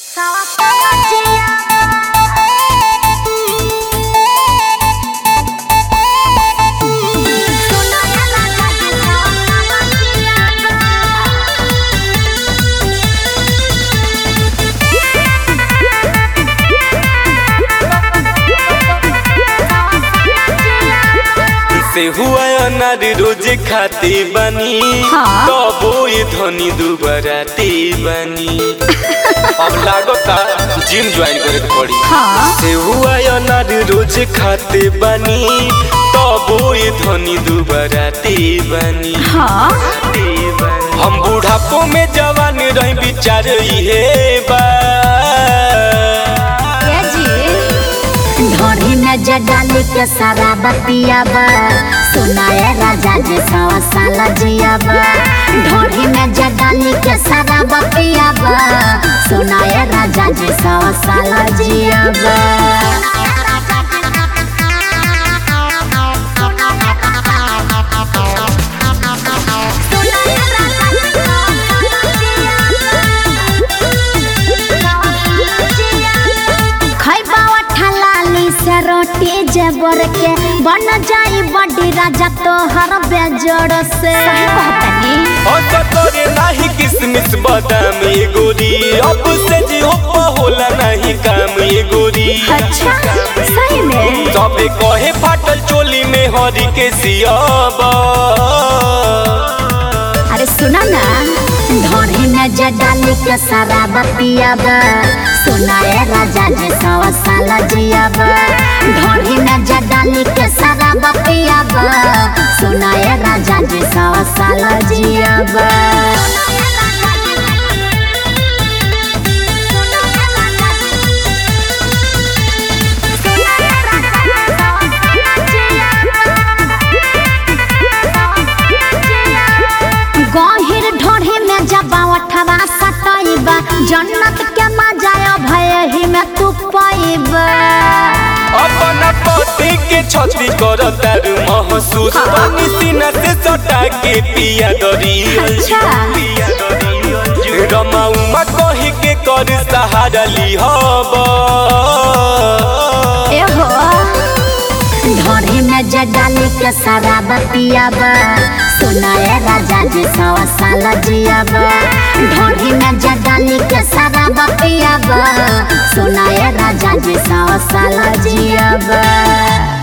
से हुआ अनार रोज खाती बनी हाँ। तबो ये धनी दुबराती बनी अब लागता जिम ज्वाइन करे के पड़ी हाँ। से हुआ अनार रोज खाते बनी तबो ये धनी दुबराती बनी हाँ हम बुढ़ापो में जवान रही विचार इहे बा ये जी ढोरी में जडाली के सारा बतियाबा सुनाए राजा जी सवा साल जियाबा ढोरी में जडाली के सारा बतियाबा सुनाए राजा जी सवा साल जियाबा खैबा ठलाली से रोटी जेबर के बन जाई बड़ी राजा तोहर बेजोड़ से अच्छा तोरे नाही किसमिस बादाम ये गोरी अब से जी हो होला नहीं काम ये गोरी अच्छा सही में सबे कहे फाटल चोली में हरी के सियाबा अरे सुना ना ढोरी में जडाली के सारा बतियाबा सुनाए राजा जी सवा साल जियाबा ढोरी में जडाली के सारा बतियाबा सुनाए राजा जी सवा साल जियाबा गहिर ढोढ़ी में जबा उठवा सटैबा जन्नत के मजा भय ही में तू पैबा अपना पति के छती कर तारू महसूस पानी सीना से सटा के पिया दरी अच्छा। रमा उमा कही के कर सहारा ली हबा एहो ढोढ़ी में जडाली के सारा बतियाबा सुनाए राजा जी सवा साल जियाबा ढोढ़ी में जडाली के सारा बतियाबा सुनाए राजा जी सवा साल जियाबा